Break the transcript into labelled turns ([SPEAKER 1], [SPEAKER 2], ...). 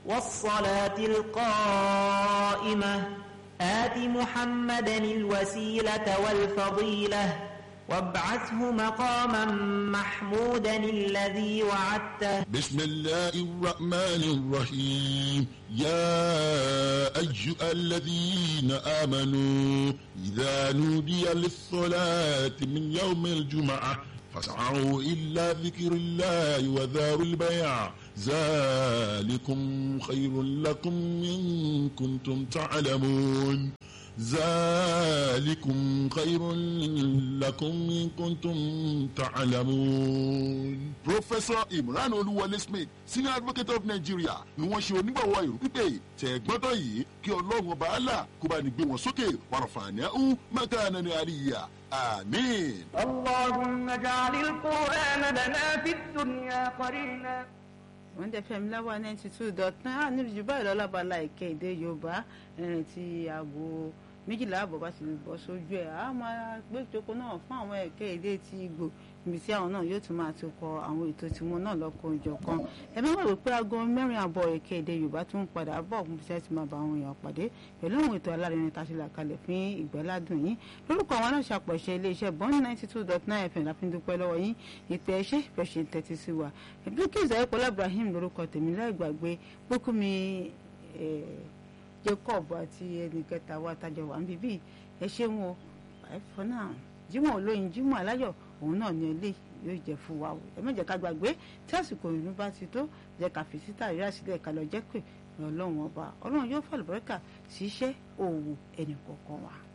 [SPEAKER 1] والصلاة القائمة آت محمدا الوسيلة والفضيلة وابعثه مقاما محمودا الذي وعدته
[SPEAKER 2] بسم الله الرحمن الرحيم يا أيها الذين آمنوا إذا نودي للصلاة من يوم الجمعة فاسعوا إلا ذكر الله وذاروا البيع ذلكم خير لكم إن كنتم تعلمون ذلكم خير لكم إن كنتم تعلمون. Professor Imran Olúwọlé Smith senior advocate of Nigeria ni wọ́n ṣe onígbàwọ̀ ìrù pípé tẹ̀gbọ́tọ̀ yìí kí ọlọ́run ọba àlà kó bá ní gbé wọn sókè wàràfààní ẹ̀hún mẹ́ta ní àríyá àmín.
[SPEAKER 3] اللهم اجعل القرآن لنا في الدنيا قرينا
[SPEAKER 4] wọ́n dẹ̀ fẹ́mi láwa ninety two dot nine níbi jù báyìí lọ́lábàlá ìkẹ́ èdè yorùbá ẹ̀rìn tí aago méjìlá àbọ̀ bá ti bọ́ sójú ẹ̀ á máa gbé ìjókòó náà fún àwọn ẹ̀kẹ́ èdè tí Ìgbò níbi tí àwọn náà yóò tún máa ti kọ àwọn ètò tiwọn náà lọ́kọ̀ òjọ̀ kan ẹ má wà wípé aago mẹ́rin àbọ̀ ẹ̀kẹ́ èdè yorùbá tún padà bọ̀ fún bí sẹ́ẹ̀ ti máa bá àwọn èèyàn pàdé pẹ̀lú àwọn ètò alárinrin tá a ti là kalẹ̀ fún ìgbẹ́ládùn yín lórúkọ àwọn aláṣàpọ̀ṣe iléeṣẹ́ bond ninety two dot nine fm la fi ń dúpẹ́ lọ́wọ́ yín ìpè ẹṣẹ́ ìfẹsẹ̀ tẹ́tí sí wa ìbíkíza ẹ̀pọ̀lá ibrahim lórúkọ tèmi láì gbàgbé pókúmi jacob àti ẹnìkẹta wa tájọ wà ń bíbí ẹ ṣeun o ẹ̀fọ́ náà jímọ̀ olóyin jímọ̀ aláyọ̀ òun náà ní ilé yóò jẹ́ fún wa o ẹ má jẹ́ ká gbàgbé tí àsìkò ìrun bá ti tó jẹ́ ká fi síta ìrírí àsìlẹ̀ ká lọ jẹ́ pé ọlọ́run ọba ọlọ́run yóò fàlùbọ́rẹ́kà sí iṣẹ́ òwò ẹnì kọ̀ọ̀kan wa.